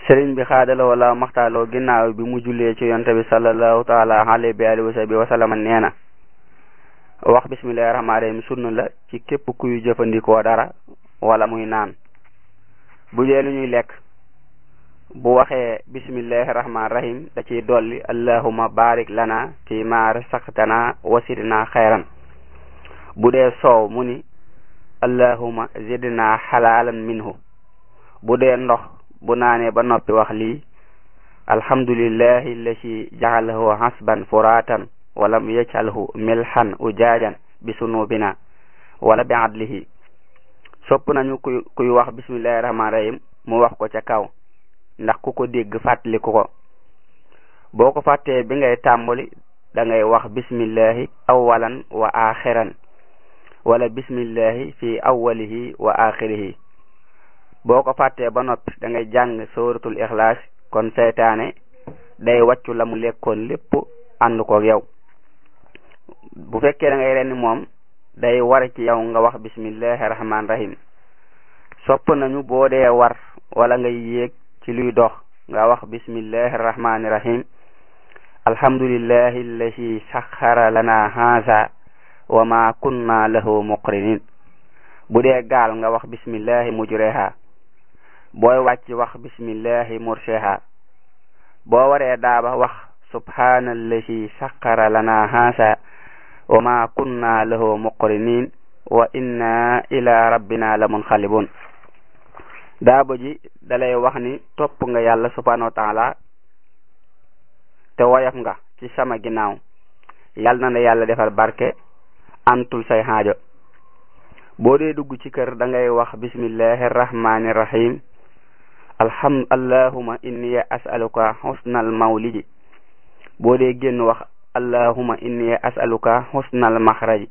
sëriñ bi xaadaloo wala maxtaaloo ginnaaw bi mu jullee ci yonte bi sallallahu taala alayhi bi alihi wa sahbi wa sallama nee na wax bismillahi rahmaani rahim sunna la ci képp kuy jëfandikoo dara wala muy naan bu dee lu ñuy lekk bu waxee bismillahi rahmaani rahim da ciy dolli allahuma barik lana fi ma rasaqtana wasidna xayran bu dee soow mu ni allahuma zidna xalaalan minhu bu dee ndox bu naanee ba noppi wax lii alhamdulillahi allati jaxalahu hasban furatan walam yajcalhu milhan ujaajan bi sunubina wala bi adlihi sopp nañu kuy kuy wax bismillahi rahmaani rahim mu wax ko ca kaw ndax ku ko dégg fàttaliku ko boo ko fàttee bi ngay tàmbali da ngay wax bismillahi awalan wa axiran wala bismillahi fi awalihi wa axirihi boo ko fàttee ba noppi da ngay jàng sóoratul ixlaas kon seytaane day wàccu la mu lekkoon lépp ànd ko yow bu fekkee da ngay renni moom day war ci yow nga wax bismillahi rahmaani rahim sopp nañu boo dee war wala ngay yéeg ci luy dox nga wax bismillahi rahmaani rahim alhamdulillahi allati saxara lana haza wa ma kunna lahu muqrinin bu dee gaal nga wax bismillahi mujreha booy wàcc wax bismillahi murseha boo waree daaba wax subhanallahi saxara lana haza wa ma kunna lahu muqrinin wa inna ila rabbina la munqalibun daaba ji dalay wax ni topp nga yàlla subhanahu wa taala te woyof nga ci sama ginnaaw yal na la yàlla defal barke antul say xaajo boo dee dugg ci kër da ngay wax bismillahi rahmani rahim alham allahuma inni as'aluka husnal mawlidi boo dee génn wax allahuma inni as'aluka husnal maxraji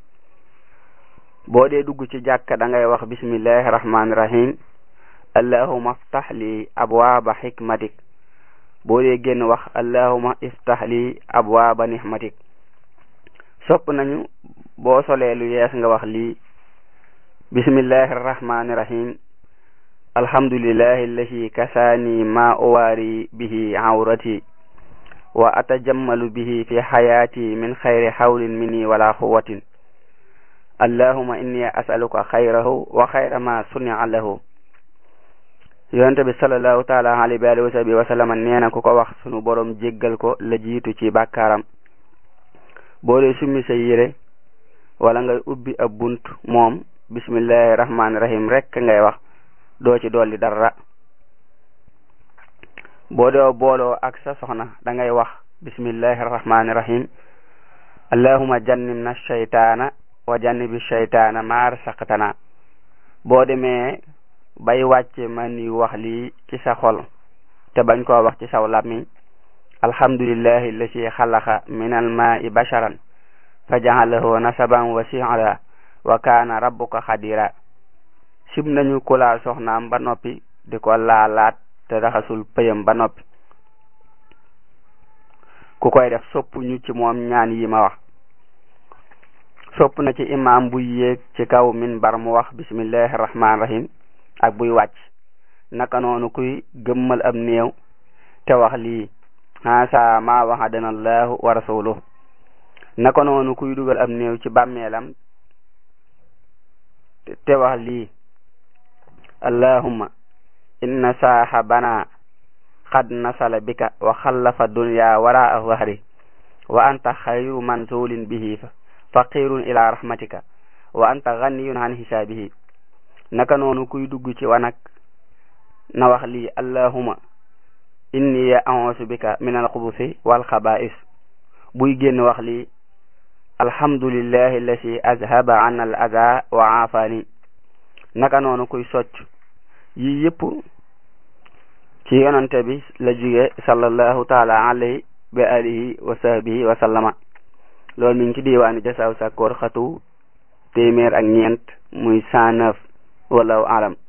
boo dee dugg ci jàkka da ngay wax bismillahi rahmani rahim allahuma aftah li abwaaba xikmatik boo dee génn wax allahuma iftah li abwaaba nixmatik sopp nañu boo solee lu yees nga wax lii bismillahi rahmani rahim alhamdulillahi allati kasaani ma uwaari bihi awrati wa atajammalu bihi fi xayaati min xayri xawlin minni wala quwatin allahuma inni asaluka xayrahu wa xayra ma sunia lahu yonente bi salallahu taala alayhi wa alihi wa sahbihi wa sallama nee na ku ko wax sunu borom jéggal ko la jiitu ci bàkkaaram boo dee summi sa yére wala ngay ubbi ab bunt moom bismillahi rahmaani rahim rek ngay wax doo ci dolli dara boo dee booloo ak sa soxna da ngay wax bismillahi rahmaani rahim allahuma jannibna shaytaana wa jannibi shaytaana ma rasaqtana boo demee bay wàcce man ni wax lii ci sa xol te bañ koo wax ci saw làmmiñ alhamdulillahi allati xalaqa min almaai basharan fa jaxalahu nasaban wa siira wa kaana rabbuka xadira sib nañu kulaa soxnaam ba noppi di ko laalaat te raxasul pëyam ba noppi ku koy def sopp ñu ci moom ñaan yi ma wax sopp na ci imam buy yéeg ci kaw minbar mu wax bismillahi rahmaani rahim ak buy wàcc naka noonu kuy gëmmal ab néew te wax lii haasa ma waxadana allahu wa rasuluhu naka noonu kuy dugal ab néew ci bàmmeelam te wax lii allahumma inna saahabana qad nasala bika wa xallafa dunya waraa wahri wa anta xayru manzulin bihi faqirun ila rahmatika wa anta ganiyun an hisaabihi naka noonu kuy dugg ci wanak na wax lii allahumma inni a'uuzu bika min alxubusi walxaba'is buy génn wax lii alhamdulillahi allati azhaba an al aza wa aafani naka noonu kuy socc yi yëpp ci yonante bi la jóge sallallahu taala alayhi bi alihi wa sahbihi wa sallama loolu mi ngi ci diwaani jasaaw sakkoor xatu téeméer ak ñeent muy cent neuf wallahu alam